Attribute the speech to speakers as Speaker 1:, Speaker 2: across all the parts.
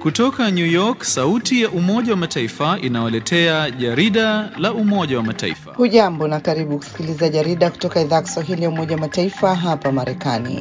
Speaker 1: Kutoka New York, sauti ya Umoja wa Mataifa inawaletea jarida la Umoja wa Mataifa.
Speaker 2: Hujambo na karibu kusikiliza jarida kutoka idhaa ya Kiswahili ya Umoja wa Mataifa hapa Marekani.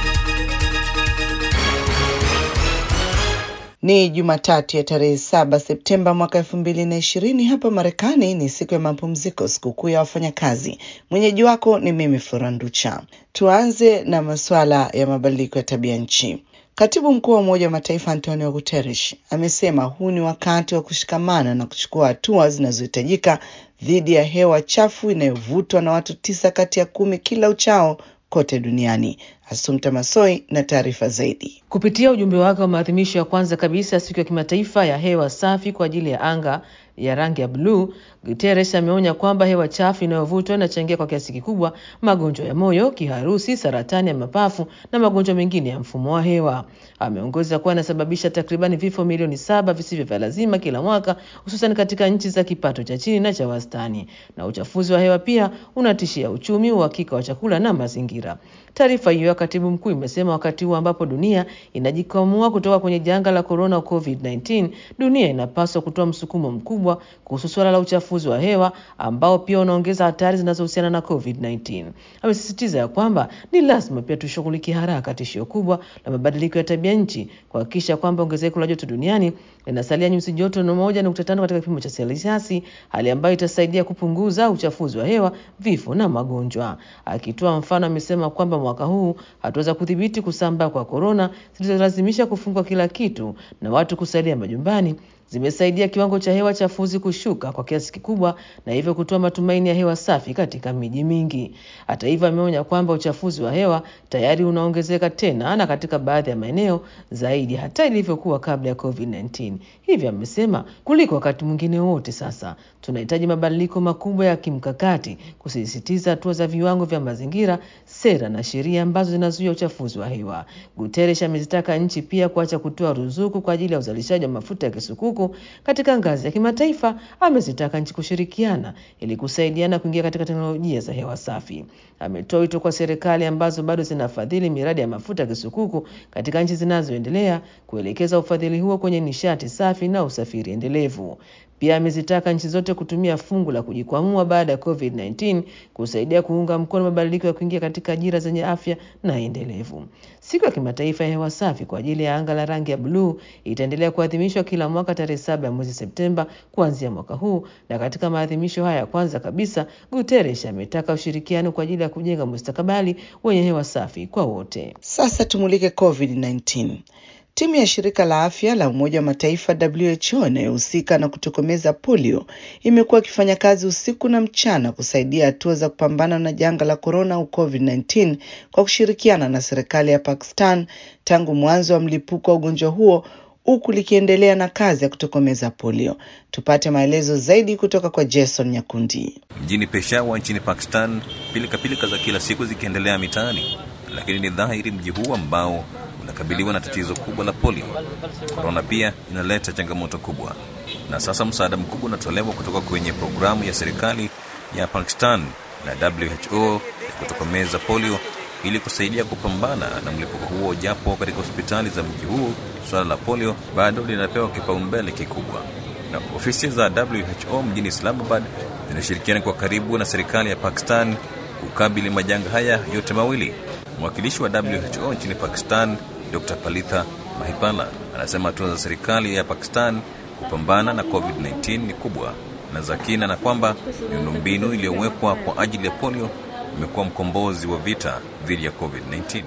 Speaker 2: Ni Jumatatu ya tarehe saba Septemba mwaka elfu mbili na ishirini. Hapa Marekani ni siku ya mapumziko, sikukuu ya wafanyakazi. Mwenyeji wako ni mimi Furanducha. Tuanze na masuala ya mabadiliko ya tabia nchi. Katibu mkuu wa Umoja wa Mataifa Antonio Guterres amesema huu ni wakati wa kushikamana na kuchukua hatua zinazohitajika dhidi ya hewa chafu inayovutwa na watu tisa kati ya kumi kila uchao kote duniani. Asumta Masoi na taarifa zaidi.
Speaker 3: Kupitia ujumbe wake wa maadhimisho ya kwanza kabisa siku ya kimataifa ya hewa safi kwa ajili ya anga ya rangi ya bluu, Guterres ameonya kwamba hewa chafu inayovutwa inachangia kwa kiasi kikubwa magonjwa ya moyo, kiharusi, saratani ya mapafu na magonjwa mengine ya mfumo wa hewa. Ameongeza kuwa inasababisha takribani vifo milioni saba visivyo vya lazima kila mwaka, hususan katika nchi za kipato cha chini na cha wastani. Na uchafuzi wa hewa pia unatishia uchumi, uhakika wa chakula na mazingira. Taarifa hiyo ya katibu mkuu imesema wakati huu ambapo dunia inajikwamua kutoka kwenye janga la corona COVID-19, dunia inapaswa kutoa msukumo mkubwa kuhusu suala la uchafuzi wa hewa ambao pia unaongeza hatari zinazohusiana na COVID-19. Amesisitiza ya kwamba ni lazima pia tushughulikie haraka tishio kubwa la mabadiliko ya tabia nchi, kuhakikisha kwamba ongezeko la joto duniani linasalia nyuzi joto na moja nukta tano katika kipimo cha selsiasi, hali ambayo itasaidia kupunguza uchafuzi wa hewa, vifo na magonjwa. Akitoa mfano, amesema kwamba mwaka huu hatua za kudhibiti kusambaa kwa korona zilizolazimisha kufungwa kila kitu na watu kusalia majumbani zimesaidia kiwango cha hewa chafuzi kushuka kwa kiasi kikubwa na hivyo kutoa matumaini ya hewa safi katika miji mingi. Hata hivyo, ameonya kwamba uchafuzi wa hewa tayari unaongezeka tena na katika baadhi ya maeneo zaidi hata ilivyokuwa kabla ya COVID-19. Hivyo amesema kuliko wakati mwingine wote sasa tunahitaji mabadiliko makubwa ya kimkakati, kusisitiza hatua za viwango vya mazingira, sera na sheria ambazo zinazuia uchafuzi wa hewa. Guterres amezitaka nchi pia kuacha kutoa ruzuku kwa ajili ya uzalishaji wa mafuta ya kisukuku katika ngazi ya kimataifa. Amezitaka nchi kushirikiana ili kusaidiana kuingia katika teknolojia za hewa safi. Ametoa wito kwa serikali ambazo bado zinafadhili miradi ya mafuta ya kisukuku katika nchi zinazoendelea kuelekeza ufadhili huo kwenye nishati safi na usafiri endelevu. Pia amezitaka nchi zote kutumia fungu la kujikwamua baada ya COVID-19 kusaidia kuunga mkono mabadiliko ya kuingia katika ajira zenye afya na endelevu. Siku ya kimataifa ya hewa safi kwa ajili ya anga la rangi ya bluu itaendelea kuadhimishwa kila mwaka tarehe saba ya mwezi Septemba kuanzia mwaka huu, na katika maadhimisho haya ya kwanza kabisa, Guterres ametaka ushirikiano kwa ajili ya kujenga mustakabali wenye hewa safi kwa wote.
Speaker 2: Sasa tumulike COVID-19. Timu ya shirika la afya la Umoja wa Mataifa WHO inayohusika na kutokomeza polio imekuwa ikifanya kazi usiku na mchana kusaidia hatua za kupambana na janga la korona au COVID-19 kwa kushirikiana na serikali ya Pakistan tangu mwanzo wa mlipuko wa ugonjwa huo huku likiendelea na kazi ya kutokomeza polio. Tupate maelezo zaidi kutoka kwa Jason Nyakundi.
Speaker 4: Mjini Peshawar nchini Pakistan, pilikapilika za kila siku zikiendelea mitaani, lakini ni dhahiri mji huu ambao unakabiliwa na tatizo kubwa la polio. Korona pia inaleta changamoto kubwa, na sasa msaada mkubwa unatolewa kutoka kwenye programu ya serikali ya Pakistan na WHO ya kutokomeza polio ili kusaidia kupambana na mlipuko huo, japo katika hospitali za mji huu suala la polio bado linapewa kipaumbele kikubwa. Na ofisi za WHO mjini Islamabad zinashirikiana kwa karibu na serikali ya Pakistan kukabili majanga haya yote mawili. Mwakilishi wa WHO nchini Pakistan Dr. Palitha Mahipala anasema hatua za serikali ya Pakistan kupambana na COVID-19 ni kubwa na za kina, na kwamba miundombinu iliyowekwa kwa ajili ya polio imekuwa mkombozi wa vita dhidi ya COVID-19.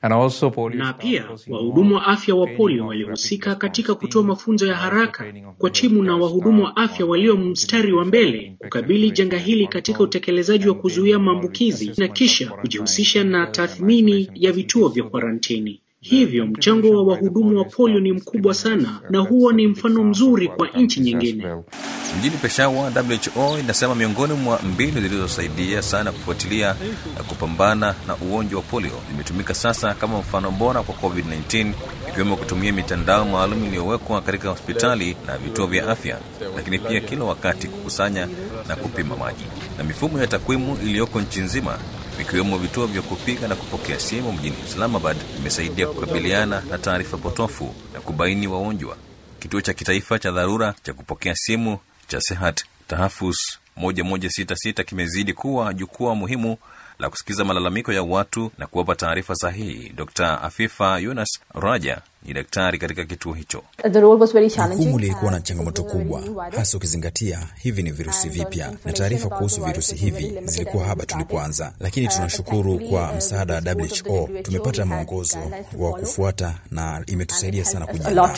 Speaker 5: Na pia wahudumu wa afya wa polio walihusika katika kutoa mafunzo ya haraka kwa timu na wahudumu wa afya walio mstari wa mbele kukabili janga hili katika utekelezaji wa kuzuia maambukizi na kisha kujihusisha na tathmini ya vituo vya kwarantini. Hivyo mchango wa wahudumu wa polio ni mkubwa sana, na huo ni mfano mzuri kwa nchi nyingine.
Speaker 4: Mjini Peshawar, WHO inasema miongoni mwa mbinu zilizosaidia sana kufuatilia na kupambana na ugonjwa wa polio zimetumika sasa kama mfano bora kwa COVID-19, ikiwemo kutumia mitandao maalum iliyowekwa katika hospitali na vituo vya afya, lakini pia kila wakati kukusanya na kupima maji na mifumo ya takwimu iliyoko nchi nzima vikiwemo vituo vya kupiga na kupokea simu mjini Islamabad imesaidia kukabiliana na taarifa potofu na kubaini wagonjwa. Kituo cha kitaifa cha dharura cha kupokea simu cha Sehat Tahafus 1166 kimezidi kuwa jukwaa muhimu la kusikiza malalamiko ya watu na kuwapa taarifa sahihi. Dr Afifa Yunus Raja ni daktari katika kituo hicho.
Speaker 6: Jukumu lilikuwa na changamoto kubwa, hasa ukizingatia hivi ni virusi vipya na taarifa kuhusu virusi hivi zilikuwa haba tulipoanza, lakini tunashukuru kwa msaada wa WHO tumepata mwongozo wa kufuata na imetusaidia sana kujiandaa.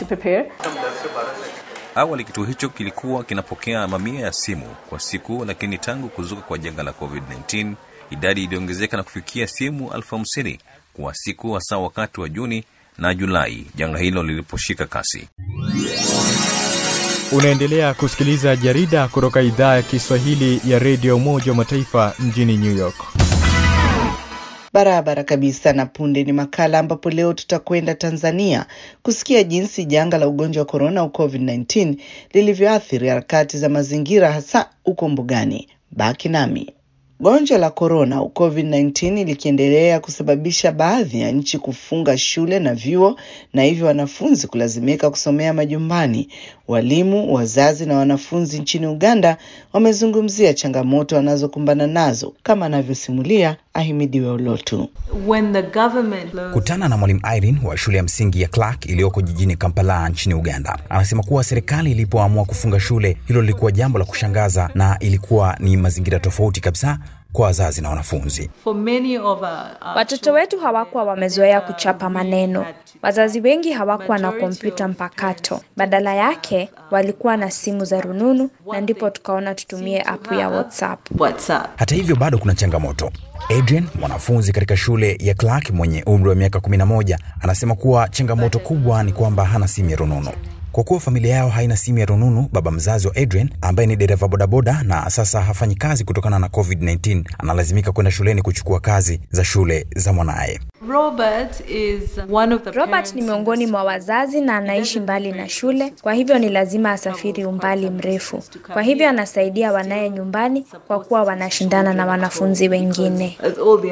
Speaker 4: Awali kituo hicho kilikuwa kinapokea mamia ya simu kwa siku, lakini tangu kuzuka kwa janga la COVID-19 idadi iliongezeka na kufikia simu elfu hamsini kwa siku, hasa wakati wa Juni na Julai janga hilo liliposhika kasi.
Speaker 7: Unaendelea kusikiliza jarida kutoka idhaa ya Kiswahili ya redio Umoja wa Mataifa mjini New York.
Speaker 2: Barabara kabisa. Na punde ni makala ambapo leo tutakwenda Tanzania kusikia jinsi janga la ugonjwa wa korona au COVID-19 lilivyoathiri harakati za mazingira hasa huko mbugani. Baki nami. Gonjwa la korona au COVID-19 likiendelea kusababisha baadhi ya nchi kufunga shule na vyuo na hivyo wanafunzi kulazimika kusomea majumbani. Walimu, wazazi na wanafunzi nchini Uganda wamezungumzia changamoto wanazokumbana nazo kama anavyosimulia Ahimidiwe Olotu.
Speaker 6: Kutana na mwalimu Irene wa shule ya msingi ya Clark iliyoko jijini Kampala nchini Uganda. Anasema kuwa serikali ilipoamua kufunga shule, hilo lilikuwa jambo la kushangaza na ilikuwa ni mazingira tofauti kabisa kwa wazazi na wanafunzi.
Speaker 8: Watoto wetu hawakuwa wamezoea kuchapa maneno. Wazazi wengi hawakuwa na kompyuta mpakato, badala yake walikuwa na simu za rununu, na ndipo tukaona tutumie apu ya WhatsApp.
Speaker 6: Hata hivyo, bado kuna changamoto. Adrian, mwanafunzi katika shule ya Clark mwenye umri wa miaka 11, anasema kuwa changamoto kubwa ni kwamba hana simu ya rununu. Kwa kuwa familia yao haina simu ya rununu, baba mzazi wa Adrian ambaye ni dereva bodaboda na sasa hafanyi kazi kutokana na COVID-19 analazimika kwenda shuleni kuchukua kazi za shule za mwanaye.
Speaker 8: Robert, is one of the Robert ni miongoni mwa wazazi na anaishi mbali na shule, kwa hivyo ni lazima asafiri umbali mrefu. Kwa hivyo anasaidia wanaye nyumbani kwa kuwa wanashindana na wanafunzi wengine.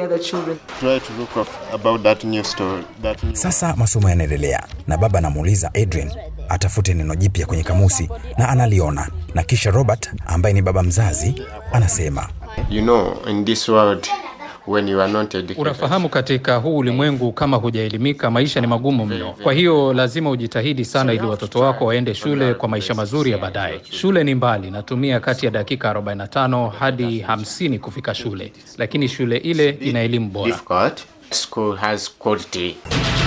Speaker 6: Sasa masomo yanaendelea na baba anamuuliza Adrian atafute neno jipya kwenye kamusi na analiona, na kisha Robert ambaye ni baba mzazi anasema
Speaker 9: you know, in this world, when you are not educated.
Speaker 10: Unafahamu, katika huu ulimwengu kama hujaelimika, maisha ni magumu mno. Kwa hiyo lazima ujitahidi sana ili watoto wako waende shule kwa maisha mazuri ya baadaye. Shule ni mbali, natumia kati ya dakika 45 hadi 50 kufika shule, lakini shule ile ina elimu bora.
Speaker 9: Difficult. School has quality.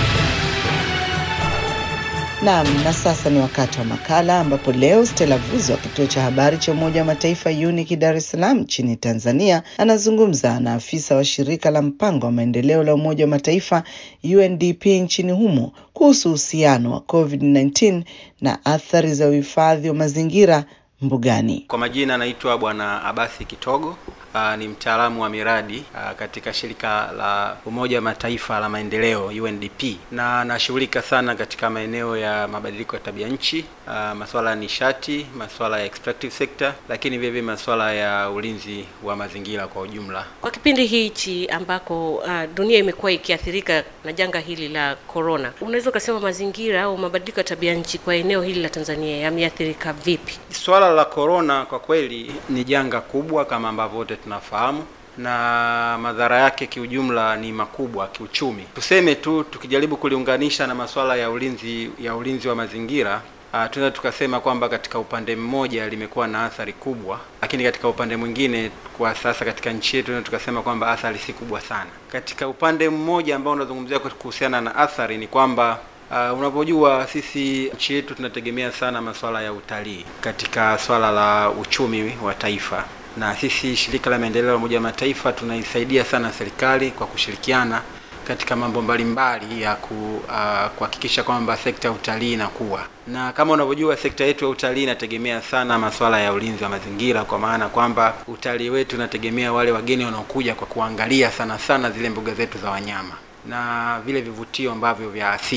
Speaker 2: Naam, na sasa ni wakati wa makala ambapo leo Stella Vuzo wa kituo cha habari cha Umoja wa Mataifa UNIC Dar es Salaam nchini Tanzania anazungumza na afisa wa shirika la mpango wa maendeleo la Umoja wa Mataifa UNDP nchini humo kuhusu uhusiano wa COVID-19 na athari za uhifadhi wa mazingira mbugani.
Speaker 11: Kwa majina anaitwa Bwana Abathi Kitogo. Uh, ni mtaalamu wa miradi uh, katika shirika la Umoja wa Mataifa la maendeleo UNDP, na nashughulika sana katika maeneo ya mabadiliko ya tabia nchi, uh, masuala ya nishati, masuala ya extractive sector, lakini vile vile masuala ya ulinzi wa mazingira kwa ujumla.
Speaker 12: Kwa kipindi hichi ambako uh, dunia imekuwa ikiathirika na janga hili la corona, unaweza ukasema mazingira au mabadiliko ya tabia nchi kwa eneo hili la Tanzania yameathirika vipi?
Speaker 11: Swala la corona kwa kweli ni janga kubwa kama ambavyo wote tunafahamu na madhara yake kiujumla ni makubwa kiuchumi. Tuseme tu tukijaribu kuliunganisha na masuala ya ulinzi ya ulinzi wa mazingira Uh, tunaweza tukasema kwamba katika upande mmoja limekuwa na athari kubwa, lakini katika upande mwingine kwa sasa katika nchi yetu tunaweza tukasema kwamba athari si kubwa sana. Katika upande mmoja ambao unazungumzia kuhusiana na athari ni kwamba Uh, unavyojua sisi nchi yetu tunategemea sana masuala ya utalii katika swala la uchumi wa taifa, na sisi shirika la maendeleo la Umoja wa Mataifa tunaisaidia sana serikali kwa kushirikiana katika mambo mbalimbali ya kuhakikisha uh, kwamba sekta ya utalii inakuwa, na kama unavyojua sekta yetu ya utalii inategemea sana masuala ya ulinzi wa mazingira, kwa maana kwamba utalii wetu unategemea wale wageni wanaokuja kwa kuangalia sana sana zile mbuga zetu za wanyama na vile vivutio ambavyo vya asili.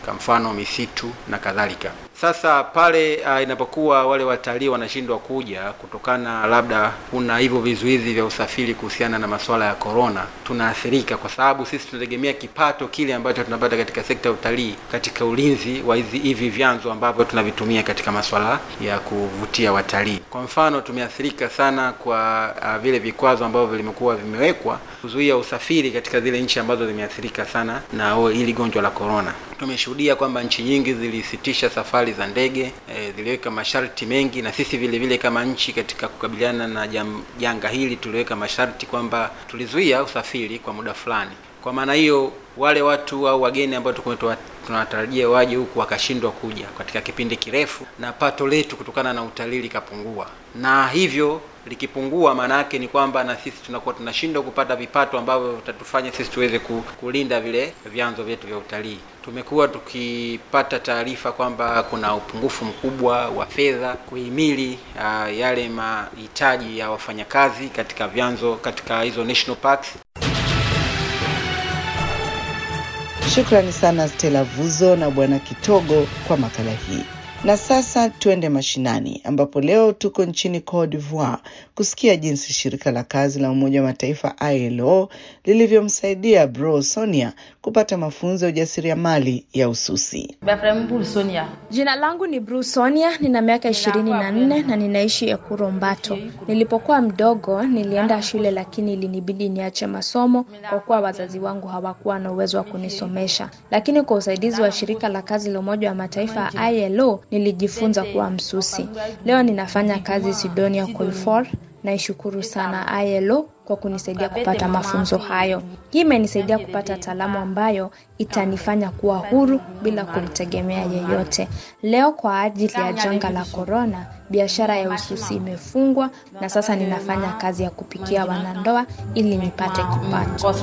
Speaker 11: kwa mfano misitu na kadhalika. Sasa pale uh, inapokuwa wale watalii wanashindwa kuja kutokana labda kuna hivyo vizuizi vya usafiri kuhusiana na masuala ya korona, tunaathirika kwa sababu sisi tunategemea kipato kile ambacho tunapata katika sekta ya utalii katika ulinzi wa hizi hivi vyanzo ambavyo tunavitumia katika masuala ya kuvutia watalii. Kwa mfano, tumeathirika sana kwa uh, vile vikwazo ambavyo vimekuwa vimewekwa kuzuia usafiri katika zile nchi ambazo zimeathirika sana na hili gonjwa la korona. Tumeshuhudia kwamba nchi nyingi zilisitisha safari za ndege e, ziliweka masharti mengi, na sisi vile vile kama nchi katika kukabiliana na jam, janga hili tuliweka masharti kwamba tulizuia usafiri kwa muda fulani. Kwa maana hiyo wale watu au wageni ambao tulikuwa tunawatarajia waje huku wakashindwa kuja katika kipindi kirefu, na pato letu kutokana na utalii likapungua, na hivyo likipungua, maana yake ni kwamba na sisi tunakuwa tunashindwa kupata vipato ambavyo vitatufanya sisi tuweze kulinda vile vyanzo vyetu vya utalii. Tumekuwa tukipata taarifa kwamba kuna upungufu mkubwa wa fedha kuhimili uh, yale mahitaji ya wafanyakazi katika vyanzo katika hizo national parks.
Speaker 2: Shukrani sana Stella Vuzo na Bwana Kitogo kwa makala hii. Na sasa tuende mashinani ambapo leo tuko nchini Cote d'Ivoire kusikia jinsi shirika la kazi la Umoja wa Mataifa ILO lilivyomsaidia Bro Sonia kupata mafunzo ya ujasiriamali ya ususi.
Speaker 8: Jina langu ni Bru Sonia, nina miaka ishirini na nne na ninaishi Ekuro Mbato. Nilipokuwa mdogo nilienda shule, lakini ilinibidi niache masomo kwa kuwa wazazi wangu hawakuwa na uwezo wa kunisomesha, lakini kwa usaidizi wa shirika la kazi la Umoja wa Mataifa ILO nilijifunza kuwa msusi. Leo ninafanya kazi Sidonia Colfor. Naishukuru sana ILO kwa kunisaidia kupata mafunzo hayo. Hii imenisaidia kupata taalamu ambayo itanifanya kuwa huru bila kumtegemea yeyote. Leo kwa ajili ya janga la korona, biashara ya ususi imefungwa na sasa ninafanya kazi ya kupikia wanandoa ili nipate kipato.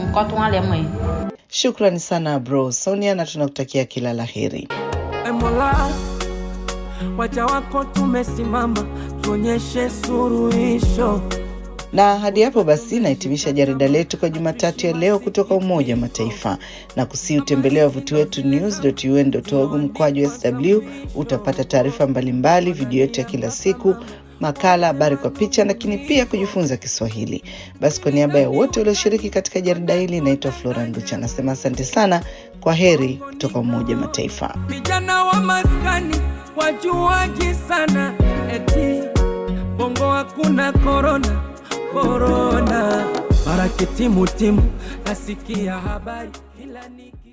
Speaker 2: Shukrani sana bro Sonia, na tunakutakia kila la heri.
Speaker 13: Mola, waja wako tumesimama, tuonyeshe suruhisho.
Speaker 2: Na hadi hapo basi nahitimisha jarida letu kwa Jumatatu ya leo kutoka Umoja wa Mataifa na kusi utembelea wavuti wetu news.un.org mkwaju sw. Utapata taarifa mbalimbali, video yetu ya kila siku, makala, habari kwa picha, lakini pia kujifunza Kiswahili. Basi kwa niaba ya wote walioshiriki katika jarida hili, naitwa Flora Nducha, nasema asante sana. Kwa heri kutoka Umoja wa Mataifa.
Speaker 13: Vijana wa maskani wajuaji sana, eti bongo hakuna korona korona, mara kitimu timu, nasikia habari kila niki